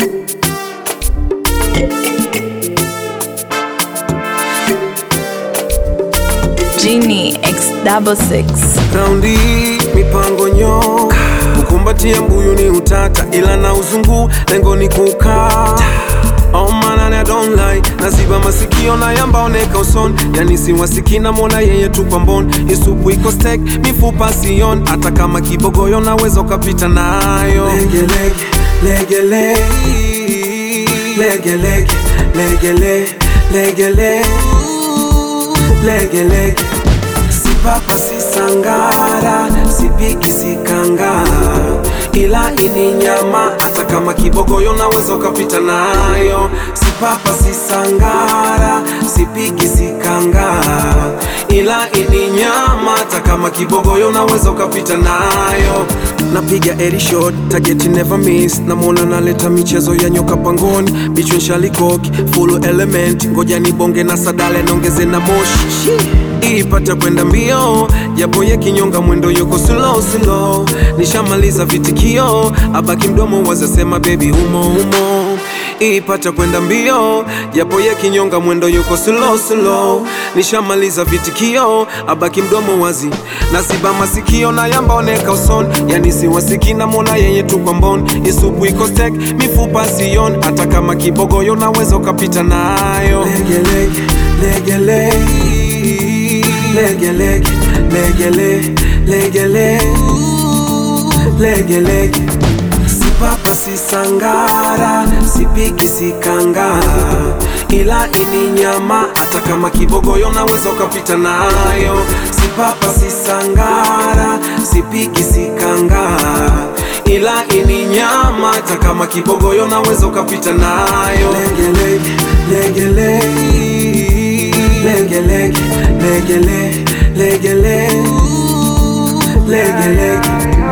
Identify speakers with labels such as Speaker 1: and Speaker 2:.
Speaker 1: Genie X double six.
Speaker 2: Raundi mipango nyo kukumbatia mbuyu ni utata, ila na uzungu lengo ni kukaa Oh man, I don't lie Naziba masikio na yambaoneka uson Yani siwasiki na mona yeye tu kwa mbon Isupu iko stek, mifupa sion Hata kama kibogoyo naweza ukapita nayo Lege lege, lege lege Lege lege, lege lege, lege lege Lege lege Si papa si sangara, si piki si kangara Ila ini nyama, hata kama kibogoyo naweza ukapita nayo Si papa si sangara, si piki si kangara Ila ini nyama, hata kama kibogoyo naweza ukapita nayo Napiga eri shot, target never miss Namwona naleta michezo ya nyoka pangoni Bichwe nshali-koki, full element Ngoja nibonge na sadale nongeze na moshi ipata kwenda mbio japo ye kinyonga mwendo yuko slow slow nishamaliza vitikio abaki mdomo wazasema baby humo humo ipata kwenda mbio japo ye kinyonga mwendo yuko slow slow nishamaliza vitikio abaki mdomo wazi naziba masikio na yambaoneka uson yani siwasiki na mona yeye tu kwa mbon isupu iko stek mifupa sion hata kama kibogoyo naweza ukapita nayo lege lege lege lege lege lege lege lege lege lege lege lege si papa si sangara si piki si kangara ila ini nyama hata kama kibogoyo naweza ukapita nayo si papa si sangara si piki si kangara ila ini nyama hata kama kibogoyo naweza ukapita nayo lege lege lege lege lege lege lege lege lege lege lege